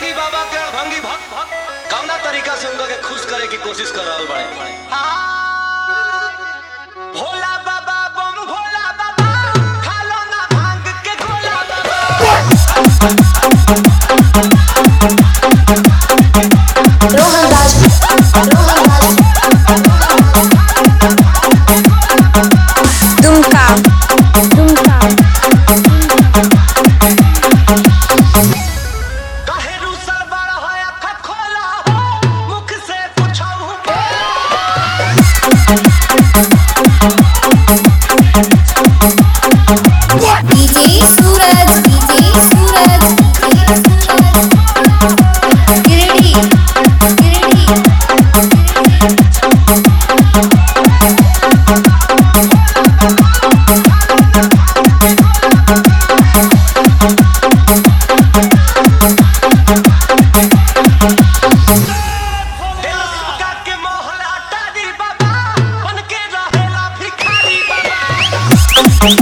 भंगी बाबा के भंगी भक्त भक्त कौना तरीका से उनका के खुश करे की कोशिश कर रहल बड़े भोला बाबा बम भोला बाबा खालो ना भांग के गोला बाबा रोहन राज रोहन राज दुमका दुमका काहे रूसल बड़ा है अख खोला हो मुख से पूछाऊ डीजे सूरज डीजे सूरज गिरडी गिरडी देवका के मोहला टारी बाबा बन के रहेला भिखारी बाबा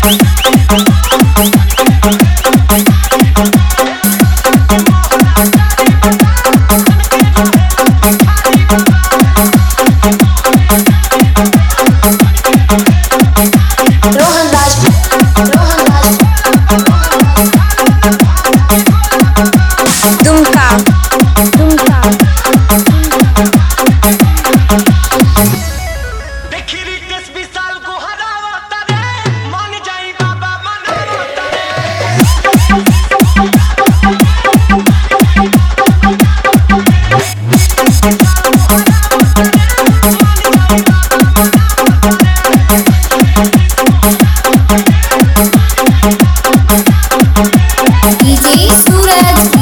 रोहन राज रोहन राज दुमका दुमका देखी रितेश विशाल को हरावता रे मान जाई बाबा मनावता रे डीजे सूरज